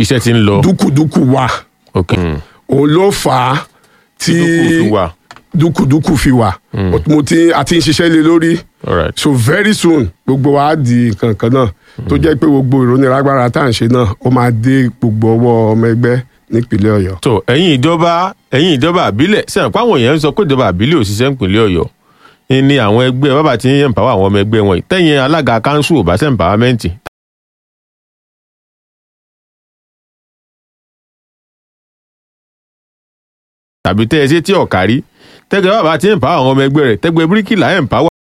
iṣẹ́ ti ń lọ dúkùdúkù wà ok òun ló fà á tí dúkù fi wà dúkùdúkù fi wà mo ti àti ń ṣiṣẹ́ lé lórí alright so very soon gbogbo wa á di nǹkan kan náà tó jẹ́ pé gbogbo ìrónilágbára tá à ń ṣe náà ó máa dé gbogbo ọwọ́ ọmọ ẹgbẹ́ nípínlẹ̀ ọ̀yọ́. tó ẹ̀yin ìjọba ẹ̀yin ìjọba àbílẹ̀ sẹ́yìn pàwọn èèyàn ń sọ pé ìjọba àbílẹ̀ ò ṣiṣẹ́ nípínlẹ̀ ọ̀yọ́ ni àwọn ẹgbẹ́ bàbá tí ń empower àwọn ọmọ ẹgbẹ́ wọn yìí tẹ̀yìn alága kanṣu ò bá ṣe empowerment tàbí tẹ́ ẹ ṣe tí ọ̀kárí tẹ́gbẹ́ bàbá tí ń empower àwọn ọmọ ẹgbẹ́ rẹ̀ tẹ́gbẹ́ bíríkìlà empower